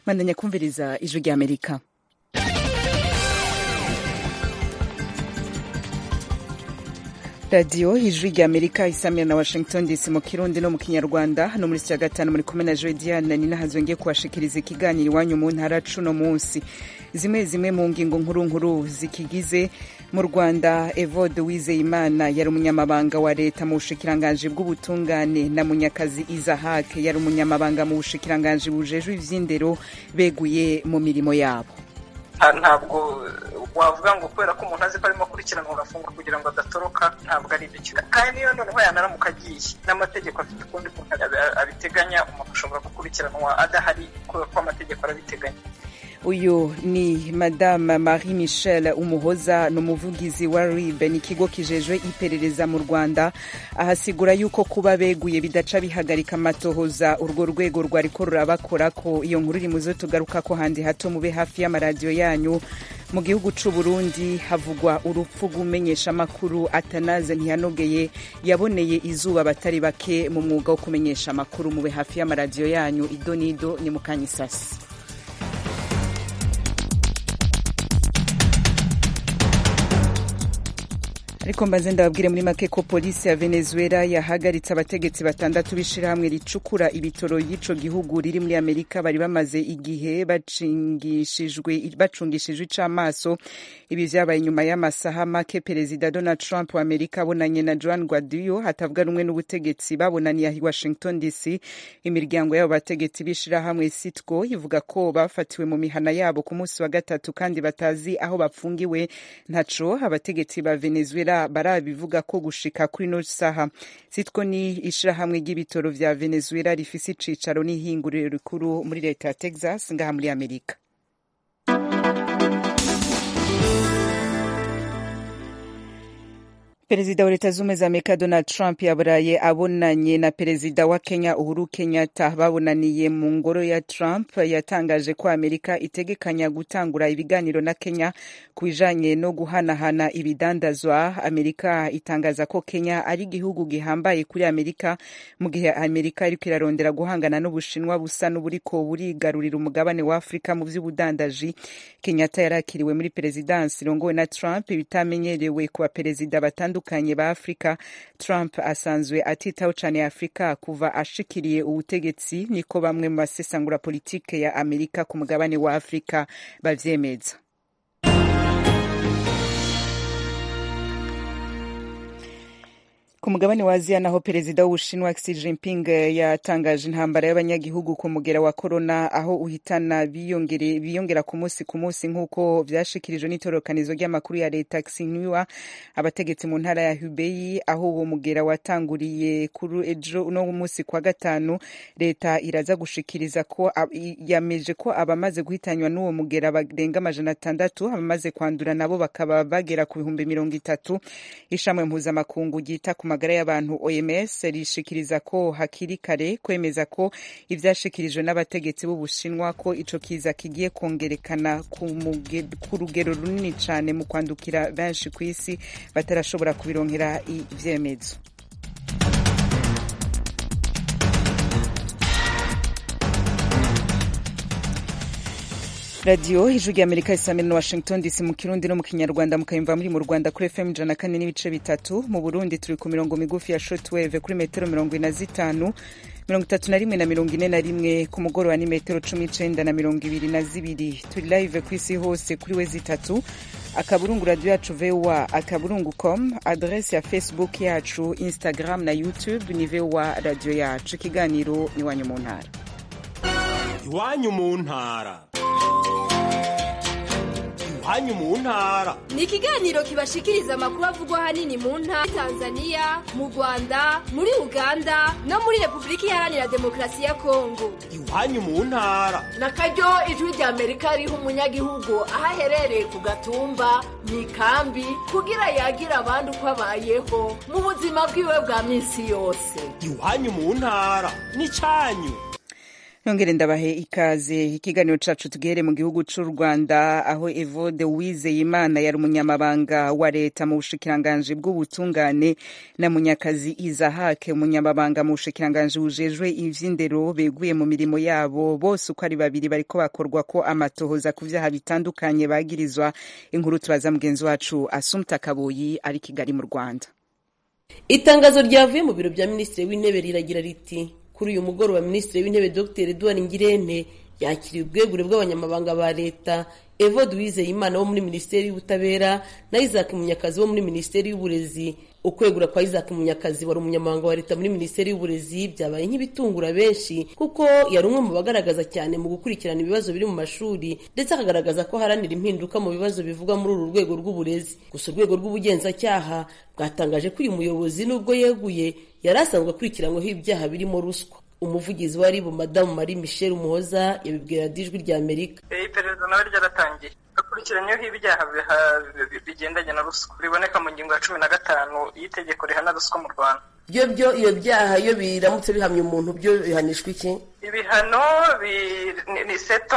mwandanya kumviriza ijwi rya amerika radiyo ijwi rya amerika isamira na washington dc mu kirundi no mu kinyarwanda hano muri ya gatanu muri kumwe na jodiane nina hazongeye kubashikiriza ikiganiro iwanyu mu ntara cuno munsi zimwe zimwe mu ngingo nkuru nkuru zikigize mu rwanda evode wizeyimana yari umunyamabanga wa leta mu bushikiranganji bw'ubutungane na munyakazi izahake yari umunyamabanga mu bushikiranganji bujejwe ivy'indero beguye mu mirimo yabo ntabwo wavuga ngo kubera ko umuntu azi ko arimo akurikiranwa agafungwa kugira ngo adatoroka ntabwo ari byo kandi niyo noneho yanaramuka agiye n'amategeko afite ukundi kuntu abiteganya umuntu ashobora gukurikiranwa adahari kubera ko amategeko arabiteganya uyu ni madame marie michel umuhoza ni umuvugizi wa rib ni ikigo kijejwe iperereza mu rwanda ahasigura yuko kuba beguye bidaca bihagarika amatohoza urwo rwego rwariko rurabakora ko iyo nkuru iri muzo tugaruka ko handi hato mube hafi y'amaradiyo yanyu mu gihugu c'u Burundi havugwa urupfu rw'umenyesha amakuru atanaze ntiyanogeye yaboneye izuba abatari bake mu mwuga wo kumenyesha amakuru mube hafi y'amaradiyo yanyu ido n'ido ni mukanyisasi ariko mbaze ndababwire muri make ko polisi ya venezuela yahagaritse abategetsi batandatu b'ishirahamwe ricukura ibitoro y'ico gihugu riri muri amerika bari bamaze igihe bacungishijwe icamaso ibi vyabaye inyuma y'amasaha make perezida donald trump wa amerika abonanye na joan guaido hatavuga rumwe n'ubutegetsi babonaniye i washington dc imiryango y'abo bategetsi b'ishirahamwe sitco ivuga ko bafatiwe mu mihana yabo ku munsi wa gatatu kandi batazi aho bapfungiwe ntaco abategetsi ba venezuela barabivuga ko gushika kuri no saha sitwo ni ishirahamwe ry'ibitoro vya venezuela rifise icicaro n'ihinguriro rikuru muri leta ya texas ngaha muri amerika perezida wa leta z'ubumwe za amerika donald trump yaburaye abonanye na perezida wa kenya uhuru kenyatta babonaniye mu ngoro ya trump yatangaje ko amerika itegekanya gutangura ibiganiro na kenya ku bijanye no guhanahana ibidandazwa amerika itangaza ko kenya ari igihugu gihambaye kuri amerika mu gihe amerika iriko irarondera guhangana n'ubushinwa busa n'uburiko burigarurira umugabane wa afurika mu vy'ubudandaji kenyatta yarakiriwe muri perezidansi irongowe na trump bitamenyerewe ku baperezida batandukanye batandukanye ba afurika trump asanzwe atitaho cane afurika kuva ashikiriye ubutegetsi niko bamwe mu basesangura politike ya amerika ku mugabane wa afurika bavyemeza ku mugabane wa aziya naho perezida w'ubushinwa xi jinping yatangaje intambara y'abanyagihugu ku mugera wa korona aho uhitana biyongera ku munsi ku munsi nk'uko vyashikirijwe n'itororokanizo ry'amakuru ya leta xinhua abategetsi mu ntara ya hubei aho uwo mugera watanguriye kuri ejo uno munsi kwa gatanu leta iraza gushikiriza ko yameje ko abamaze guhitanywa n'uwo mugera barenga amajana atandatu abamaze kwandura nabo bakaba bagera ku bihumbi mirongo itatu ishamwe mpuzamakungu ryita ku magara y'abantu OMS rishikiriza ko hakiri kare kwemeza ko ivyashikirijwe n'abategetsi b'Ubushinwa ko ico kiza kigiye kongerekana ku rugero runini cane mu kwandukira benshi ku isi batarashobora kubironkera ivyemezo radiyo ijwi rya amerika isamira na washington dc mu kirundi no mu kinyarwanda mukayumva muri mu rwanda kuri fm ijana kane n'ibice bitatu mu burundi turi ku mirongo migufi ya shortwave kuri metero mirongo ine na zitanu mirongo itatu na rimwe na mirongo ine na rimwe ku mugoroba ni metero cumi n'icenda na mirongo ibiri na zibiri turi live ku isi hose kuri we zitatu akaburungu radiyo yacu voa akaburungu com adrese ya facebook yacu instagram na youtube ni voa radiyo yacu ikiganiro iwanyu mu ntara iwanyu mu ntara iwanyu mu ntara ni ikiganiro kibashikiriza amakuru avugwa ahanini mu ntara tanzania mu rwanda muri uganda no muri repubulika iharanira demokarasi ya kongo iwanyu mu ntara na karyo ijwi rya amerika riha umunyagihugu aho aherereye ku gatumba mu ikambi kugira yagira abandi uko abayeho mu buzima bwiwe bwa minsi yose iwanyu mu ntara ni cyanyu nongere ndabahe ikaze ikiganiro cacu tugihere mu gihugu c'u rwanda aho evode uwizeyimana yari umunyamabanga wa leta mu bushikiranganji bw'ubutungane na munyakazi izahake umunyamabanga mu bushikiranganji bujejwe ivy'indero beguye mu mirimo yabo bose uko ari babiri bariko bakorwa ko amatohoza ku vyaha bitandukanye bagirizwa inkuru tubaza mugenzi wacu asumta kaboyi ari kigali mu rwanda itangazo ryavuye mu biro bya minisitiri w'intebe riragira riti kuri uyu mugoroba minisitiri w'intebe dr edouard ngirente yakiriye ubwegure bw'abanyamabanga ba leta evode uwizeyimana wo muri minisiteri y'ubutabera na isaac munyakazi wo muri minisiteri y'uburezi ukwegura kwa isaac munyakazi wari umunyamabanga wa leta muri minisiteri y'uburezi byabaye nk'ibitungura benshi kuko yari umwe mu bagaragaza cyane mu gukurikirana ibibazo biri mu mashuri ndetse akagaragaza ko haranira impinduka mu bibazo bivugwa muri uru rwego rw'uburezi gusa urwego rw'ubugenzacyaha bwatangaje ko uyu muyobozi nubwo yeguye yari asanzwe akurikiranyweho ibyaha birimo ruswa umuvugizi wa ribu madamu marie michel umuhoza yabibwira ijwi rya amerika iperereza nawe ryaratangiye akurikiranyweho ibyaha bigendanye na ruswa biboneka mu ngingo ya cumi na gatanu y'itegeko rihana ruswa mu rwanda byo byo iyo byaha iyo biramutse bihamye umuntu byo bihanishwa iki ibihano ni seto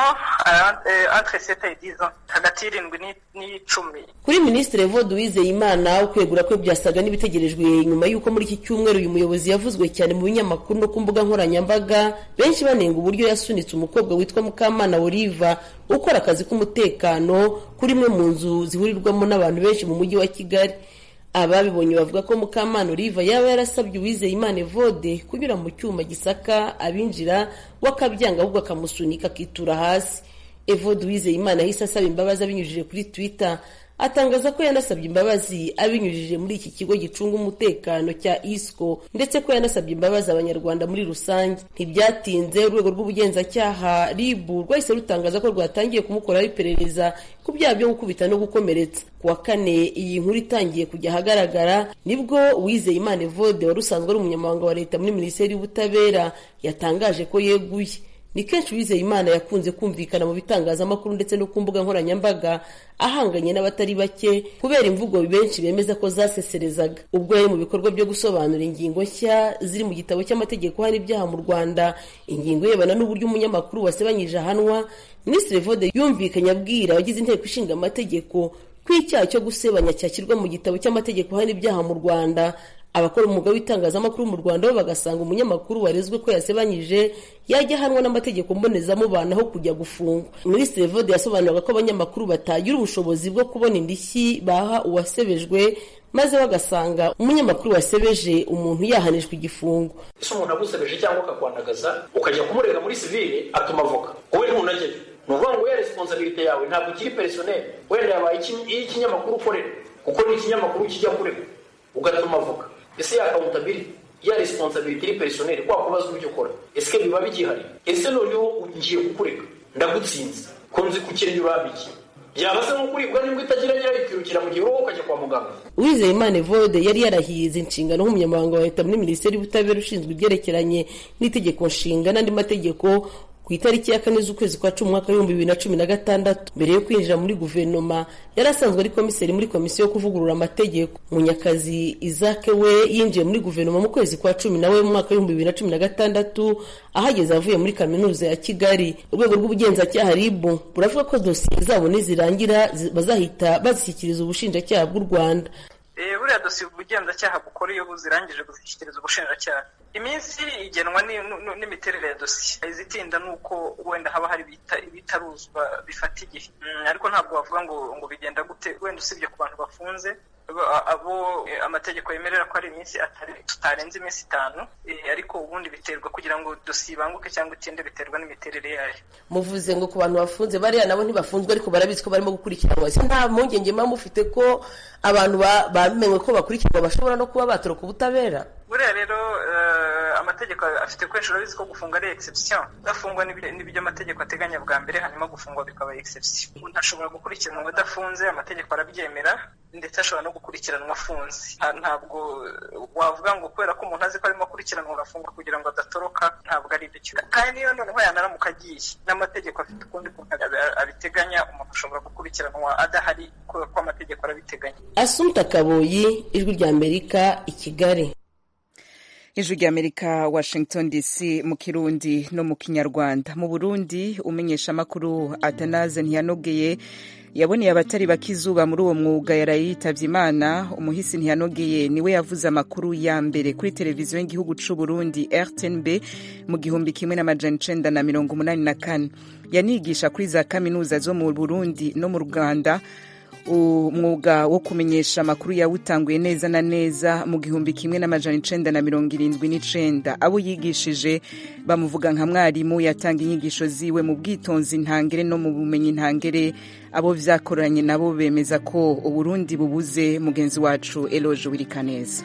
entre seta et dix ans hagati y'irindwi n'icumi kuri minisitiri evode uwizeyimana ukwegura kwe byasaga n'ibitegerejwe nyuma y'uko muri iki cyumweru uyu muyobozi yavuzwe cyane mu binyamakuru no ku mbuga nkoranyambaga benshi banenga uburyo yasunitse umukobwa witwa mukamana oliva ukora akazi k'umutekano kuri imwe mu nzu zihurirwamo n'abantu benshi mu mujyi wa kigali ababibonye bavuga ko mukamana oliva yaba yarasabye uwizeyimana evode kunyura mu cyuma gisaka abinjira we akabyanga ahubwo akamusunika akitura hasi evode uwizeyimana yahise asaba imbabazi abinyujije kuri twitter atangaza ko yanasabye imbabazi abinyujije muri iki kigo gicunga umutekano cya isco ndetse ko yanasabye imbabazi abanyarwanda muri rusange ntibyatinze urwego rw'ubugenzacyaha ribu rwahise rutangaza ko rwatangiye kumukoraho iperereza ku byaha byo gukubita no gukomeretsa ku wa kane iyi nkuru itangiye kujya ahagaragara nibwo uwizeyimana evode wari usanzwe ari umunyamabanga wa leta muri minisiteri y'ubutabera yatangaje ko yeguye ni kenshi uwizeyimana yakunze kumvikana mu bitangazamakuru ndetse no ku mbuga nkoranyambaga ahanganye n'abatari bake kubera imvugo benshi bemeza ko zaseserezaga ubwo yari mu bikorwa byo gusobanura ingingo nshya ziri mu gitabo cy'amategeko hari ibyaha mu rwanda ingingo irebana n'uburyo umunyamakuru wasebanyije ahanwa minisitiri vode yumvikanye abwira abagize inteko ishinga amategeko ko icyaha cyo gusebanya cyashyirwa mu gitabo cy'amategeko hari ibyaha mu rwanda abakora umwuga w'itangazamakuru mu rwanda bo bagasanga umunyamakuru warezwe ko yasebanyije yajya ahanwa n'amategeko mbonezamubano aho kujya gufungwa minisitiri vode yasobanuraga ko abanyamakuru batagira ubushobozi bwo kubona indishyi baha uwasebejwe maze bagasanga umunyamakuru wasebeje umuntu yahanishwa igifungo ese umuntu agusebeje cyangwa akakwandagaza ukajya kumurega muri sivile atuma avoka wowe ntunajyayo ni ukuvuga ngo ya resiponsabilite yawe ntabwo ikiri perisoneri wenda yabaye iy'ikinyamakuru ukorera kuko ni ikinyamakuru kijya kurega ugatuma avoka ese ya accountability ya responsibility iri personel kwa kubaza uburyo ukora ese biba bigihari ese noneho ngiye kukureka ndagutsinze ko nzi ku kirenge urambiki byaba se nk'ukuribwa nibwo itagira nyirayikirukira mu gihe wowe ukajya kwa muganga uwizeyimana evode yari yarahize inshingano nk'umunyamabanga wa leta muri minisiteri y'ubutabera ushinzwe ibyerekeranye n'itegeko nshinga n'andi mategeko ku itariki ya kane z'ukwezi kwa cumi umwaka w'ibihumbi bibiri na cumi na gatandatu mbere yo kwinjira muri guverinoma yari asanzwe ari komiseri muri komisiyo yo kuvugurura amategeko munyakazi izake we yinjiye muri guverinoma mu kwezi kwa cumi nawe mu mwaka w'ibihumbi bibiri na cumi na gatandatu ahageze avuye muri kaminuza ya kigali urwego rw'ubugenzacyaha ribu buravuga ko dosiye zabo nizirangira bazahita bazishyikiriza ubushinjacyaha bw'u rwanda buriya dosiye ubugenzacyaha bukora iyo buzirangije kuzishyikiriza ubushinjacyaha iminsi igenwa n'imiterere ya dosiye izitinda ni uko wenda haba hari ibitaruzwa bifata igihe ariko ntabwo wavuga ngo ngo bigenda gute wenda usibye ku bantu bafunze abo amategeko yemerera ko ari iminsi tutarenze iminsi itanu ariko ubundi biterwa kugira ngo dosiye ibanguke cyangwa itinde biterwa n'imiterere yayo muvuze ngo ku bantu bafunze bariya nabo ntibafunzwe ariko barabizi ko barimo gukurikiranwa ese nta mpungenge muba mufite ko abantu bamenwe ko bakurikiranwa bashobora no kuba batoroka ubutabera buriya rero amategeko afite kwinshi urabizi ko gufunga ari exception udafungwa n'ibyo amategeko ateganya bwa mbere hanyuma gufungwa bikaba exception umuntu ashobora gukurikiranwa adafunze amategeko arabyemera ndetse ashobora no gukurikiranwa afunze ntabwo wavuga ngo kubera ko umuntu azi ko arimo akurikiranwa agafungwa kugira ngo adatoroka ntabwo ari ibyo kandi niyo noneho yanaramuka agiye n'amategeko afite ukundi kuntu abiteganya umuntu ashobora gukurikiranwa adahari kubera ko amategeko arabiteganya asumta kaboyi ijwi rya amerika i kigali ijwi ry'amerika washington dc mu kirundi no mu kinyarwanda mu burundi umenyesha amakuru atanaze ntiyanogeye yaboneye abatari bakizuba muri uwo mwuga yaraye yitavye imana umuhisi ntiyanogeye niwe yavuze amakuru ya mbere kuri televiziyo y'igihugu c'u burundi rtnb mu gihumbi kimwe n'amajana icenda na mirongo umunani na kane yanigisha kuri za kaminuza zo mu burundi no mu rwanda umwuga wo kumenyesha amakuru yawutanguye neza na neza mu gihumbi kimwe n'amajana icenda na mirongo irindwi n'icenda abo yigishije bamuvuga nka mwarimu yatanga inyigisho ziwe mu bwitonzi ntangere no mu bumenyi ntangere abo vyakoranye nabo bemeza ko uburundi bubuze mugenzi wacu eloge wirikaneza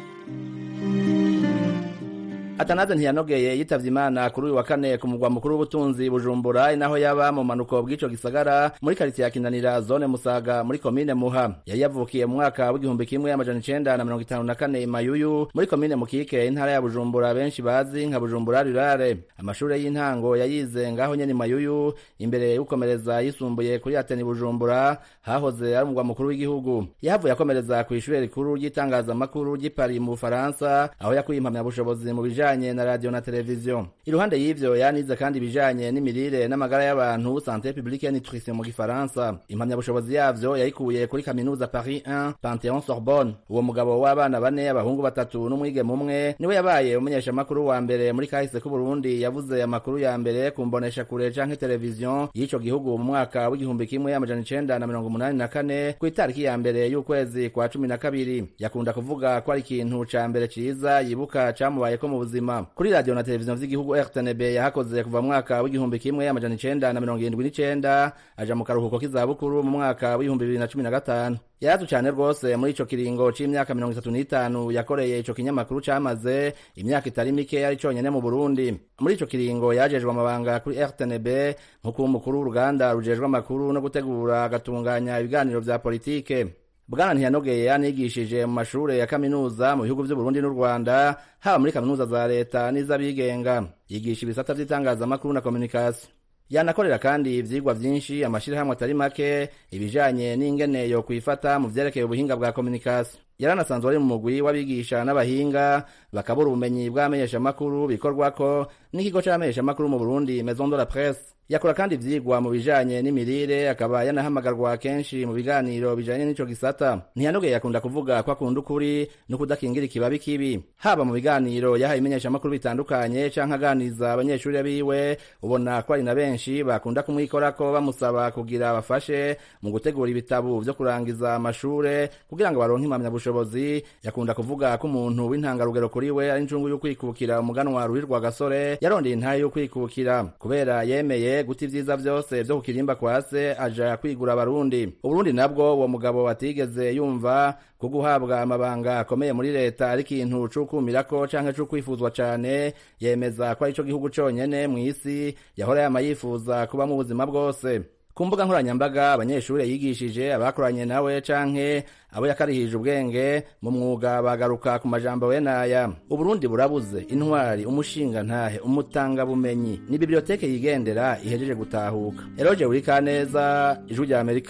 atanaze ntiyanogeye yitavye imana kuri uyu wa kane ku mugwa mukuru w'ubutunzi bujumbura inaho yaba mu manuko bw'ico gisagara muri karitiye ya kinanira zone musaga muri komine muha yari yavukiye mu mwaka w'igihumbi kimwe amajana icenda na mirongo itanu na kane imayuyu muri komine mukike intara ya bujumbura benshi bazi nka bujumbura rurare amashure y'intango yayize ngaho nyene imayuyu imbere y'ukomereza yisumbuye kuri ateni bujumbura hahoze ari umugwa mukuru w'igihugu yahavuye akomereza kw'ishure rikuru ry'itangazamakuru ry'ipari mu bufaransa aho yakuye impamyabushobozi mu bijanye ibijanye na radio na televiziyo iruhande y'ivyo yanize kandi ibijanye n'imirire n'amagara y'abantu santé publique et nutrition mu gifaransa impamyabushobozi yavyo yayikuye kuri kaminuza paris 1 pantheon sorbonne uwo mugabo w'abana bane abahungu batatu n'umwigeme umwe niwe yabaye umumenyeshamakuru wa mbere muri kahise k'uburundi yavuze amakuru ya mbere ku mbonesha kure canke televiziyo y'ico gihugu mu mwaka w'igihumbi kimwe amajana icenda na mirongo umunani na kane ku itariki ya mbere y'ukwezi kwa cumi na kabiri yakunda kuvuga ko ari ikintu ca mbere ciza yibuka camubayeko mu buzima kuri radio na televiziyo vy'igihugu rtnb yahakoze kuva mu mwaka w'igihumbi kimwe amajana icenda na mirongo irindwi n'icenda aja mu karuhuko k'izabukuru mu mwaka w'ibihumbi bibiri na cumi na gatanu yarazu cane rwose muri ico kiringo c'imyaka mirongo itatu n'itanu yakoreye ico kinyamakuru camaze imyaka itari mike yari conyene mu burundi muri ico kiringo yajejwe amabanga kuri rtnb nk'uko umukuru w'uruganda rujejwe amakuru no gutegura agatunganya ibiganiro vya politike bwana ntiyanogeye yanigishije mu mashure ya kaminuza mu bihugu vy'uburundi n'u rwanda haba muri kaminuza za leta n'iz'abigenga yigisha ibisata vy'itangazamakuru na komunikasiyo yanakorera kandi ivyigwa vyinshi amashirahamwe atari make ibijanye n'ingene yo kwifata mu vyerekeye ubuhinga bwa komunikasiyo yaranasanzwe ari mu mugwi w'abigisha n'abahinga bakabura ubumenyi bw'amenyeshamakuru bikorwako n'ikigo c'amenyeshamakuru mu burundi maison de la presse yakora kandi ivyigwa mu bijanye n'imirire akaba yanahamagarwa kenshi mu biganiro bijanye n'ico gisata ntiyanogeye yakunda kuvuga ko akunda ukuri no kudakingira ikibabi kibi haba mu biganiro yahaye imenyeshamakuru bitandukanye canke aganiza abanyeshuri biwe ubona ko ari na benshi bakunda kumwikorako bamusaba kugira bafashe mu gutegura ibitabu vyo kurangiza amashure kugira ngo baronke impamyabushobozi yakunda kuvuga ko umuntu w'intangarugero kuri we ari incungu y'ukwikukira umuganwa ruhirwa gasore yarondeye intahe y'ukwikukira kubera yemeye guta ivyiza vyose vyo kukirimba kwa se aja kwigura abarundi uburundi nabwo uwo mugabo atigeze yumva ko guhabwa amabanga akomeye muri leta ari ikintu c'ukumirako canke c'ukwifuzwa cane yemeza ko ari co gihugu conyene mw'isi yahora yama yifuza kuba mu buzima bwose ku mbuga nkoranyambaga abanyeshuri yigishije abakoranye nawe canke abo yakarihije ubwenge mu mwuga bagaruka ku majambo we naya uburundi burabuze intwari umushinga ntahe umutangabumenyi ni biblioteke yigendera ihejeje gutahuka eroje urikaneza ijwi rya amerika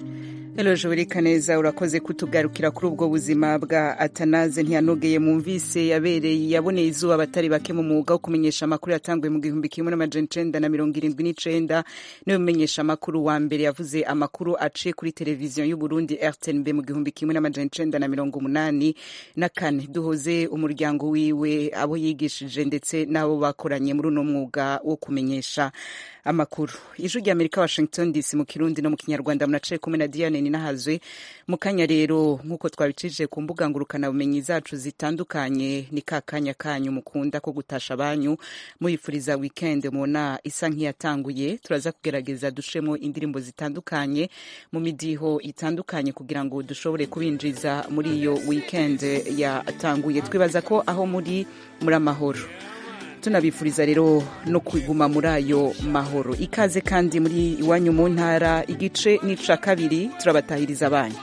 Eloje Burikaneza urakoze kutugarukira kuri ubwo buzima bwa Atanaze ntiyanogeye mumvise yabereye yaboneye izuba abatari bake mu mwuga wo kumenyesha amakuru yatanguye mu gihumbi kimwe n'amajana icenda na mirongo irindwi n'icenda niwe mumenyesha amakuru wa mbere yavuze amakuru aciye kuri televiziyo y'u Burundi RTNB mu gihumbi kimwe n'amajana icenda na mirongo umunani na kane duhoze umuryango wiwe abo yigishije ndetse n'abo bakoranye muri uno mwuga wo kumenyesha amakuru ijwi rya amerika washington dc mu kirundi no mu kinyarwanda munaciye kumwe na diane ninahazwe mu kanya rero nk'uko twabicishije ku mbuga ngurukanabumenyi zacu zitandukanye ni ka kanya kanyu mukunda ko gutasha abanyu muyifuriza weekend mubona isa nk'iyatanguye turaza kugerageza dushemo indirimbo zitandukanye mu midiho itandukanye kugira ngo dushobore kubinjiza muri iyo weekend yatanguye twibaza ko aho muri muri amahoro tunabifuriza rero no kuguma muri ayo mahoro ikaze kandi muri iwanyu mu ntara igice n'ica kabiri turabatahiriza abanyu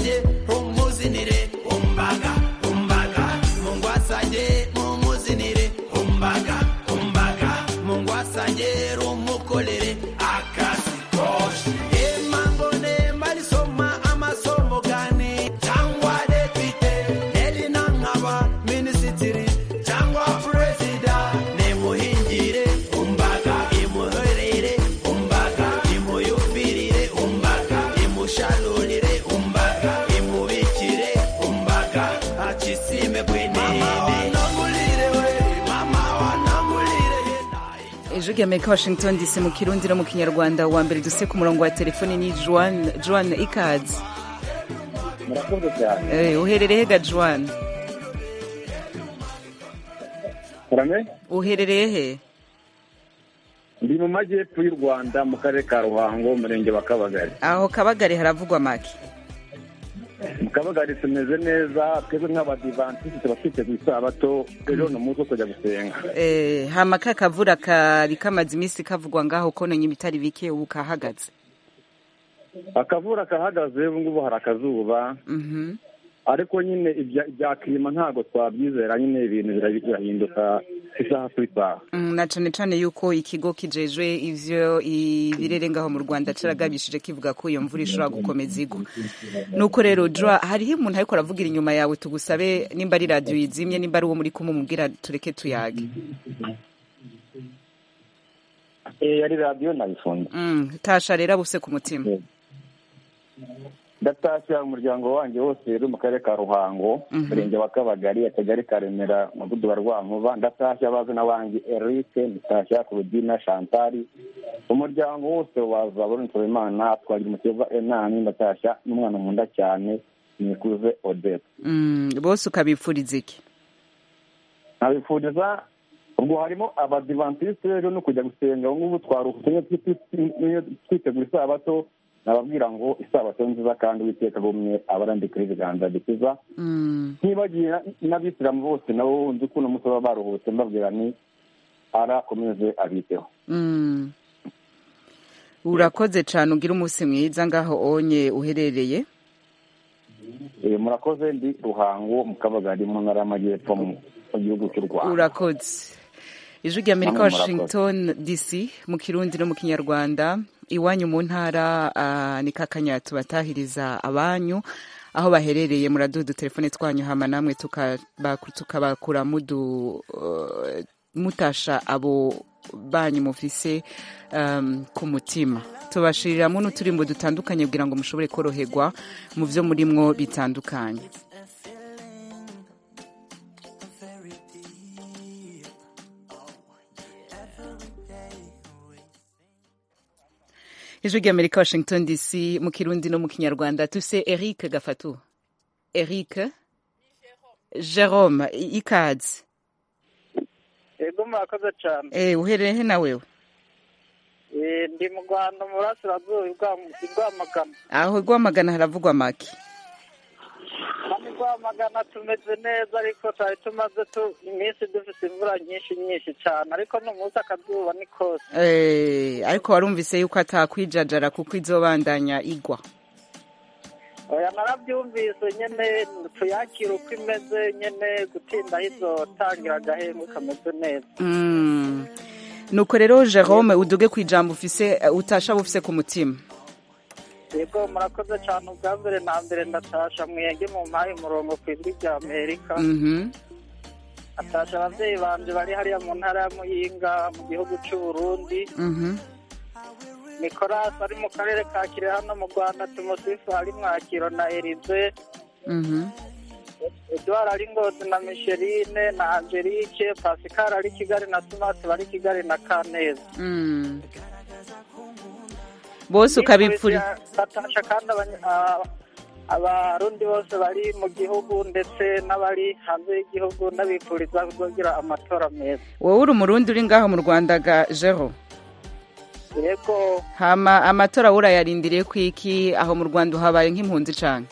wasanye mumuzinire umbaga umbaga mungu wasanye mumuzinire umbaga umbaga mungu wasanye rumukorere akazi koshe emangone malisoma amasomo gani cyangwa depite elina nkaba minisitiri cyangwa perezida nimuhingire umbaga imuherere umbaga imuyumvirire umbaga imusharurire umbaga imubikire umbaga acisime kwenene mama wanamulire ejo ry'amerika washington dc mu kirundi no mu kinyarwanda wa mbere duse ku murongo wa telefoni ni joan joan ikazi murakoze cyane Eh, uherereye hega joan karame uherereye he ndi mu majyepfo y'u rwanda mu karere ka ruhango umurenge wa kabagari aho kabagari haravugwa make mu kabagari tumeze neza twebwe nk'abadivantisiti tuba twiteguye isabato ejo ni umunsi wo kujya gusenga Eh, hama ka kavura kari kamaze iminsi kavugwa ngaho kononye ibitari bike ubu kahagaze akavura kahagaze ubu ngubu hari akazuba Mhm. ariko nyine ibya ibya kirima ntabwo twabyizera nyine ibintu bira- birahinduka isaha ku isaha Mm, na cane cane yuko ikigo kijejwe ivyo ibirere ngaho mu Rwanda caragabishije kivuga ko iyo mvura ishobora gukomeza igwa nuko rero Joa hariho umuntu ariko aravugira inyuma yawe tugusabe nimba ari radio yizimye nimba ari uwo muri kumwe mubwira tureke tuyage Eh, yari radiyo nayifunze mm, tasha rero abuse ku mutima ndatashya umuryango wanjye wose uri mu karere ka ruhango umurenge wa kabagari akagari ka remera umudugudu wa rwankuba ndatashya abazina wanjye eric ndatashya kurudina shantari umuryango wose waza burunitse imana twagira umukeba enani ndatashya n'umwana nkunda cyane nikuze odette mm, bose ukabipfuriza iki nkabifuriza ubwo harimo abadivantisite rero no kujya gusenga ubu ngubu twaruhutse twitegura isabato nababwira ngo isabato nziza kandi uwiteka agumye abarandikira ibiganza bikiza mm. ntibagiye n'abisilamu bose nabo nzi ko uno munsi baba baruhutse mbabwira ni arakomeze abiteho Mm. urakoze cane ugira umunsi mwiza ngaho onye uherereye Eh, murakoze ndi ruhango mu kabagari mu ntara y'amajyepfo mu mu gihugu cy'u rwanda urakoze ijwi ry'amerika Namwe murakoze. washington dc mu kirundi no mu kinyarwanda iwanyu mu ntara ah, ni kakanya tubatahiriza abanyu aho baherereye muraduha udutelefone twanyu hama namwe tukaba- tukabakura mudu eh, mutasha abo banyu mufise um, ku mutima tubashiriramo n'uturimbo dutandukanye kugira ngo mushobore koroherwa mu byo murimwo bitandukanye ijwi ry'amerika washington dc mu kirundi no mu kinyarwanda tuse eric gafatu eric jerome i- ikaze yego murakoze cyane eh uhereye he na wewe Eh, ndi mu rwanda mu burasirazuba i rwamagana aho rwamagana haravugwa make hano i rwamagana tumeze neza ariko twari tumaze tu- iminsi dufite imvura nyinshi nyinshi cyane ariko n'umunsi akazuba ni kose eh ariko warumvise yuko atakwijajara kuko izobandanya igwa oya narabyumvise nyine tuyakire uko imeze nyine gutinda aho izotangira agahembwe kameze neza mm. nuko rero jerome uduge ku ijambo ufise utasha bufise ku mutima yego murakoze cyane ubwa mbere na mbere ndatasha mwenge mu mpaye umurongo ku ijwi rya amerika mhm atasha ababyeyi banje bari hariya mu ntara ya muyinga mu gihugu cy'u burundi mhm nicolas ari mu karere ka kirehe hano mu rwanda tumusifu ari mwakiro na erize mhm edouard ari ngozi na micheline na angelique pascal ari kigali na smart bari kigali na kaneza mm. bose ukabipfuriza batasha kandi abanya- a- abarundi bose bari mu gihugu ndetse n'abari hanze y'igihugu n'abifuriza kuzogira amatora meza wowe uri umurundi uri ngaho mu rwanda ga jero yego hama amatora urayarindiriye kwiki aho mu rwanda uhabaye nk'impunzi cane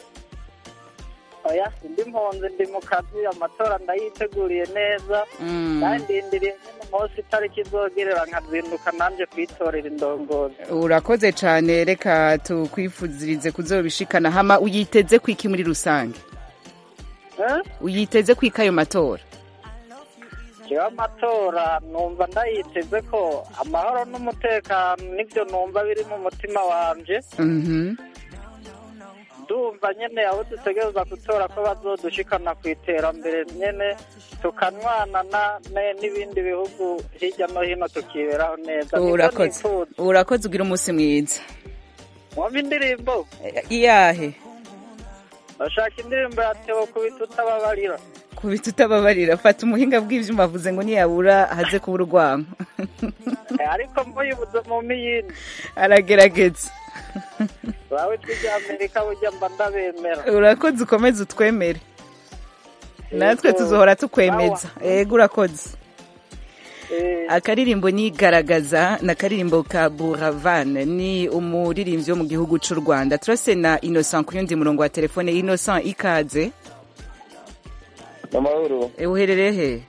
oya ndi mpunzi ndi mu kazi amatora ndayiteguriye neza Mm. kandi ndindiriye nyine munsi itariki izogerera nkazinduka nanjye kwitorera indongozi urakoze cyane reka tukwifuzirize kuzobishikana hama uyiteze kwiki muri rusange Eh? uyiteze kwika ayo matora jewe amatora numva ndayiteze ko amahoro n'umutekano nibyo numva biri mu mutima wanje Mhm. ndumva nyene abo dutegereza gutora ko bazodushikana ku iterambere nyene tukanywana na- ne- n'ibindi bihugu hirya no hino tukiberaho neza Nibyo urakoze nifuza. urakoze ugira umunsi mwiza mwumva indirimbo iyahe bashaka indirimbo ya Theo kubita utababarira kubita utababarira fata umuhinga bw'ivyuma avuze ngo niyabura haze kubura urwanko Eh, ariko muyibuze mu miyindi aragerageza bawe twijya amerika burya mba ndabemera urakoze ukomeze utwemere natwe tuzohora tukwemeza ego urakoze akaririmbo ni garagaza na karirimbo ka buravan ni umuririmbyi wo mu gihugu cy'u rwanda turase na innocent ku yundi murongo wa telefone innocent ikaze amahoro E, uherereye he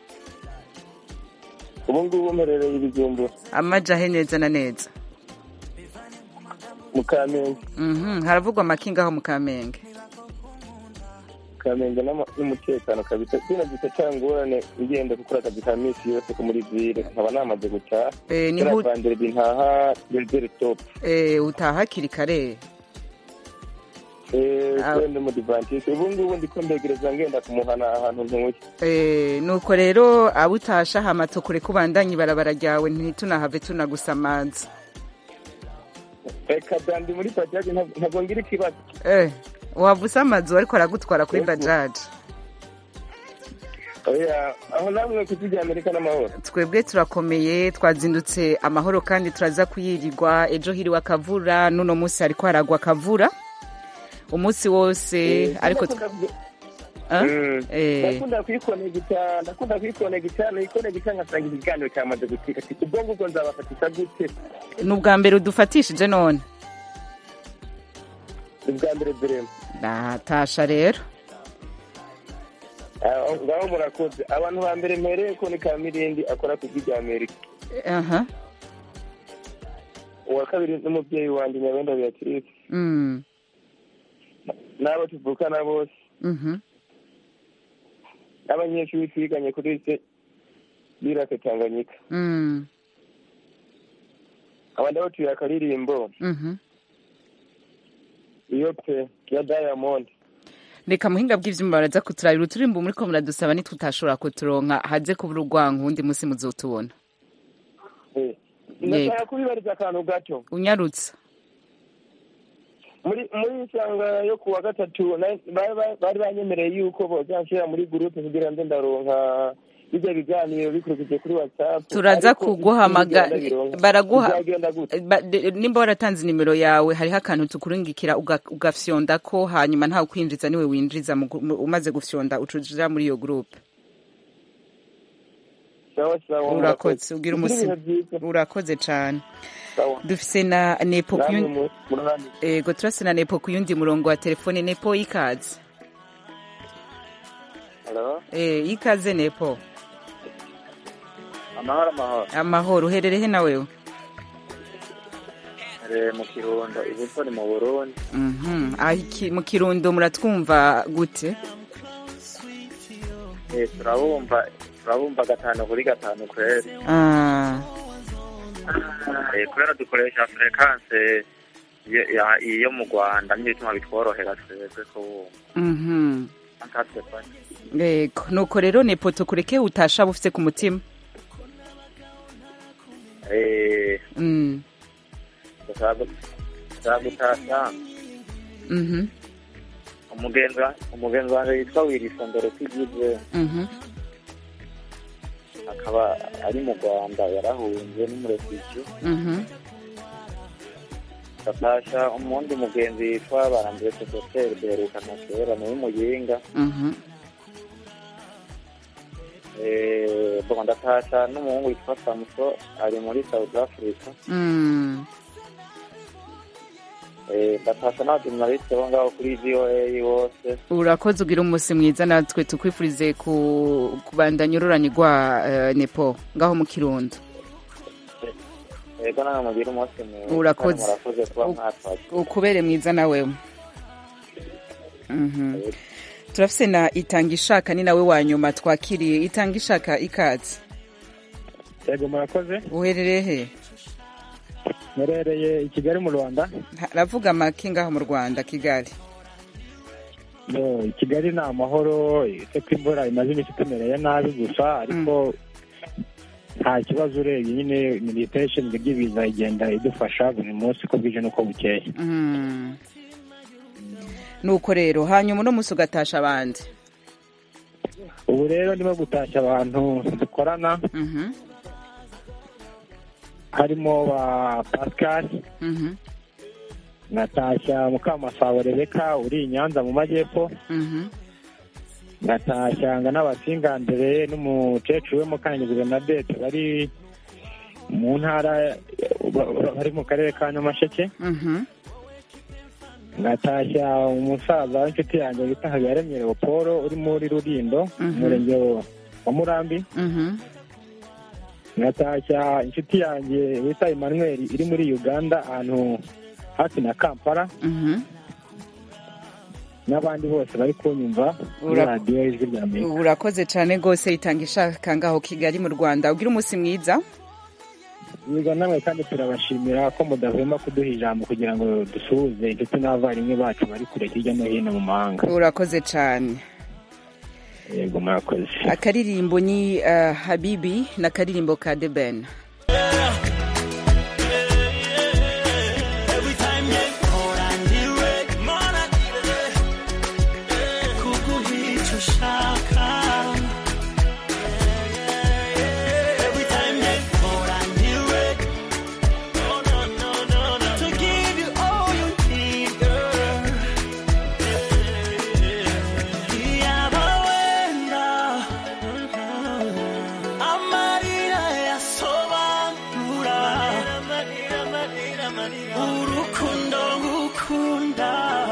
ubu ngubu mperereye ibijumbura amaja he neza na neza mu kamenge Mhm, haravugwa amakinga aho mu kamenge kamenge n'ama- n'umutekano kabisa kino gisa cyangorane ngenda gukora akazi ka minsi yose ko muri vire nkaba namaze gutaha Eh, ni hu- vandere bintaha bezere top Eh, utaha hakiri kare Ah. kwende mu divantise ubu ngubu ndiko mbegereza ngenda kumuhana ahantu ntuye Eh, nuko rero abo utasha hama tukure kubandanya ibarabara ryawe ntitunahave tunagusamaza reka dandi muri bajaji ntabwo- ntabwo ngira ikibazo Eh, wava usamaza ariko aragutwara kuri bajaji oya aho namwe ku isi rya amerika n'amahoro twebwe turakomeye twazindutse amahoro kandi turaza kuyirirwa ejo hiriwe akavura n'uno munsi hariko haragwa akavura umunsi wose ariko tw- Ah? Eh. ndakunda kuyikonegita ndakunda kuyikonegita nayikonegita nkasanga ikiganiro cyamaze gucika ati ubwo ngubwo nzabafatisha gute ni ubwa mbere udufatishije none ni bwa mbere birema natasha rero Ah, ngaho murakoze abantu ba mbere mpereye ko ni kamirindi akora ku rya amerika aha uwa kabiri n'umubyeyi wanjye nyabenda beatrice Mm. n'abo tuvukana bose Mhm. n'abanyeshuri twiganye kuri se birake tanganyika Mm. abandi batuye akaririmbo Mhm. iyo pe ya diamond reka muhinga bw'ivyuma baraza kuturabira uturimbo muriko muradusaba nitwe utashobora kuturonka haze kubura urwango uwundi munsi muzotubona Eh, Yego. ndashaka kubibariza akantu gato unyarutsa muri muri isanga yo kuwa gatatu na- bari ba- bari banyemereye yuko bozanshyira muri gurupe kugira ngo ndaronka bijya biganiro bikurikije kuri whatsapp turaza Ariko kuguhamaga ntibigenda bironka. baraguha Bizagenda gute? ba- de- nimba waratanze nimero yawe hariho akantu tukurungikira uga- ugafyonda ko hanyuma ntawe kwinjiza niwe winjiza mu gu- mu- umaze gufyonda ucuja muri iyo groupe sawa sawa urakoze ugira Mugire umusi ibihe byiza. urakoze cane Sawa. dufise na nepo ku Namwe yundi- mu- murahani. ego turase na nepo ku yundi murongo wa telefone nepo ikaze Halo, Eh, ikaze nepo amahoro amahoro. amahoro uherereye na wewe Re mu Kirundo, ibuso ni mu Burundi. Mhm. Ah, iki- mu kirundo muratwumva gute Eh, turabumva turabumva gatanu kuri gatanu kweri. Ah, Eh, kubera dukoresha frekance iyo- ya- iyo mu Rwanda niyo bituma bitworohera twebwe kubumva. mhm. Nkatwe kwa Yego, nuko rero nepo tukureke utasha bufise ku mutima eh Mm. ndashaka ndashaka gutasha Mhm. umugenzi wa- umugenzi wanjye yitwa Wirisondoro Kigize Mhm. akaba ari mu Rwanda yarahunze n'umurefugio Mhm. Natasha umundi mugenzi yitwa Barambye Sosoteri duherukana kera ni w'umuyinga Mhm. Eh, bon ndatasha n'umuhungu witwa Samuso ari muri South Africa Mm. Eh, ndatasha n'abajurnaliste bo ngaho kuri voa bose urakoze ugira umunsi mwiza natwe tukwifurize ku- kubandanya ururanirwa eh, nepo ngaho mu kirundo yego namwe mugire umunsi mwiza Urakoze. kandi murakoze kuba mwatwaje ukubere mwiza nawe Mhm. turafise na itanga ishaka ni nawe wa nyuma twakiriye itanga ishaka ikaze yego murakoze uherereye he murereye i kigali mu rwanda ravuga make ngaho mu rwanda kigali No, i kigali ni amahoro uretse ko imvura imaze iminsi itumereye nabi gusa ariko nta kibazo urebye nyine minisiteri ishinzwe iby'ibiza igenda idufasha buri munsi uko bwije n'uko bukeye Mhm. nuko rero hanyuma uno munsi ugatasha abandi ubu rero ndimo gutashya abantu dukorana Mhm. harimo ba pascal Mhm. natashya mukamasabo rebeka uri i nyanza mu majyepfo Mhm. natashya nga n'abasingandere n'umukecuru we mukanyizi bernadette bari mu ntara ba- ba- bari mu karere ka nyamasheke Mhm. natashya umusaza w'inshuti yanjye bita habiyaremye leopolo uri muri rurindo Mhm. umurenge wa murambi Mhm. natashya inshuti yanjye bita emmanuel iri muri uganda ahantu hafi na kampala Mhm. n'abandi bose bari kunyumva kuri Ura- radiyo y'ijwi rya amerika urakoze cyane rwose itanga ishaka ngaho kigali mu rwanda ugira umunsi mwiza Yego namwe kandi turabashimira ko mudahwema kuduha ijambo kugira ngo dusuhuze inshuti n'abavandimwe bacu bari kure hirya no hino mu mahanga urakoze cyane yego murakoze akaririmbo ni uh, habibi n'akaririmbo ka the ben Every time you call and direct, man, I need it. Kukuhicha shaka. Every time you call and direct, no, no, no, no, no. To give you all you need, girl. Yabawenda. Amarira yasobanura. urukundo ngukunda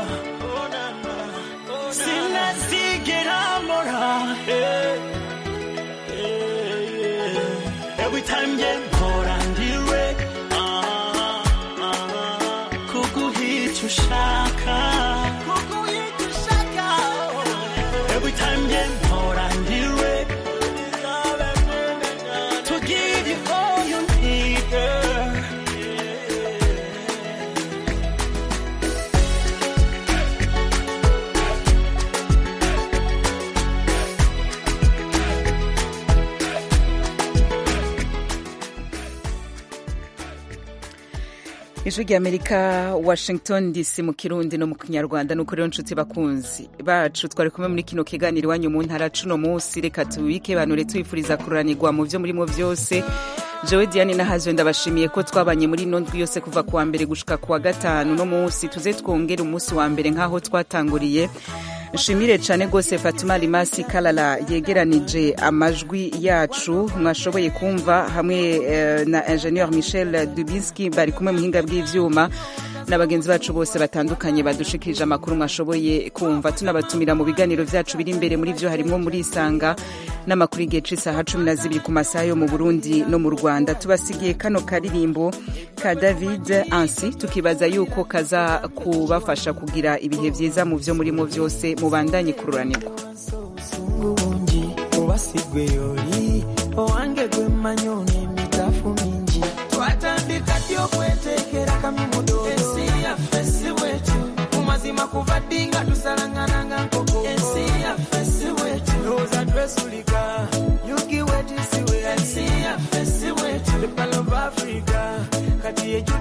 sinazigera mbora eh, eh, eh. every time nge mpora ndiwe ah, ah, kuguhica ushaka kuguhica ushaka every time nge mpora ndiwe to give you all you need girl ijwi rya amerika washington dc mu kirundi no mu kinyarwanda nuko rero nshuti bakunzi bacu twari kumwe muri kino kiganiro iwanyu mu ntara cuno munsi reka tubike banure tubifuriza kururanirwa mu byo murimo byose jewe diane nahazwe ndabashimiye ko twabanye muri ino ndwi yose kuva kuwa mbere gushika kuwa gatanu no munsi tuze twongere umunsi wa mbere nk'aho twatanguriye nshimire cyane rwose fatima rimasi karara yegeranije amajwi yacu mwashoboye kumva hamwe eh, na ingenieur michel dubinski bari kumwe muhinga bw'ivyuma na bagenzi bacu bose batandukanye badushikirije amakuru mwashoboye kumva tunabatumira mu biganiro vyacu biri imbere muri vyo harimwo muri isanga n'amakuru y'igihe c'isaha cumi na zibiri ku masaha yo mu burundi no mu rwanda tubasigiye kano karirimbo ka david ansi tukibaza yuko kaza kubafasha kugira ibihe vyiza mu vyo murimo vyose mubandanye kururanirwa bungi obasigwe yoli owange gwe mmanyi n'emitafu mingi twatandika ddi okweteekera kamimudo ensi yaffe si bwetu mu mazima kuva ddi nga tusalangananga nkoko ensi yaffe si bwetu lowooza twesulika yugi wetisiwe ensi yaffe si bwetu the Pearl of Africa kati ejo